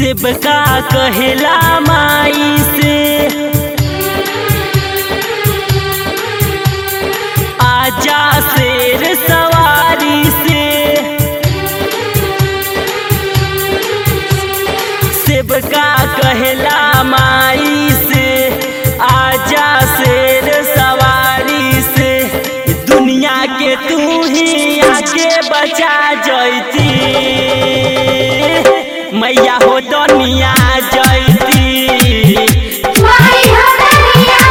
सेबका कहेला माई से आजा शेर सवारी से सेबका कहेला माई से आजा शेर सवारी से दुनिया के तू ही आगे बचा जैती मैया हो दुनिया जैती माई हो दुनिया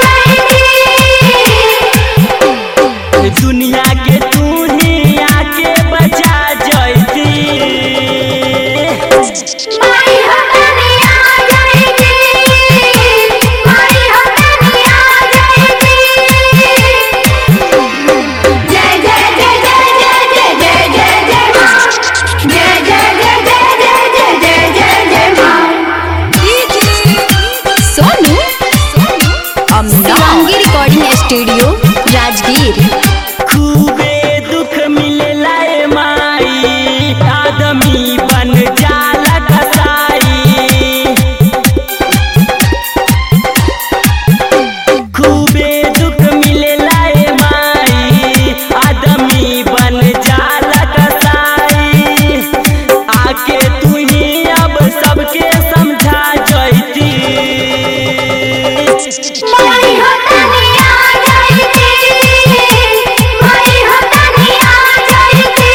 जयती दुनिया के तू ही आगे बचा जैती माई हो दुनिया जयती माई हो दुनिया जयती जय जय जय जय जय जय जय जय जय मां जय जय जय जय जय जय जय जय जय मां सोनू शिवांगी रिकॉर्डिंग स्टूडियो राजगीर खूबे दुख मिलेला ए माई आदमी बन जाला कसाई खूबे दुख मिलेला ए माई आदमी बन जाला कसाई आके तू ही अब सबके समझा जैती माई हो दुनिया जयती माई हो दुनिया जयती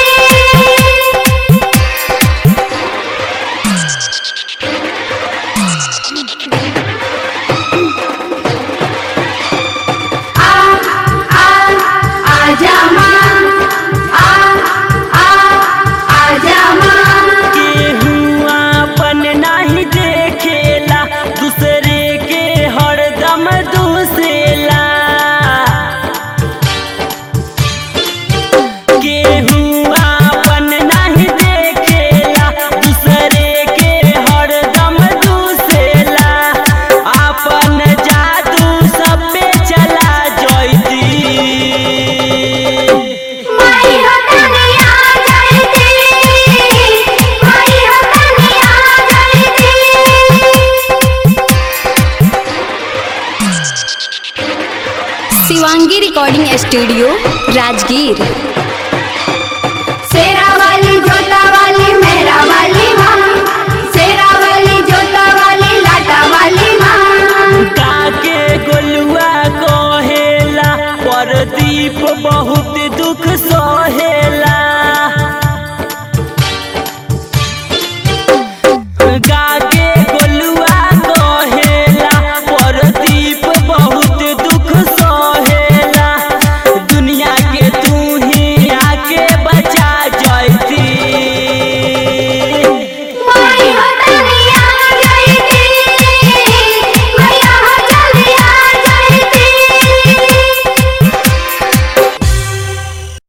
आ आ आजा मां आ आ आजा मां केहू अपन नहीं देखेला दूसरे के हरदम दूसेला केहू अपन नहीं देखेला दूसरे के हरदम दूसेला अपन जादू सब पे चला जैती माई हो दुनिया जयती माई हो दुनिया जयती शिवांगी रिकॉर्डिंग स्टूडियो राजगीर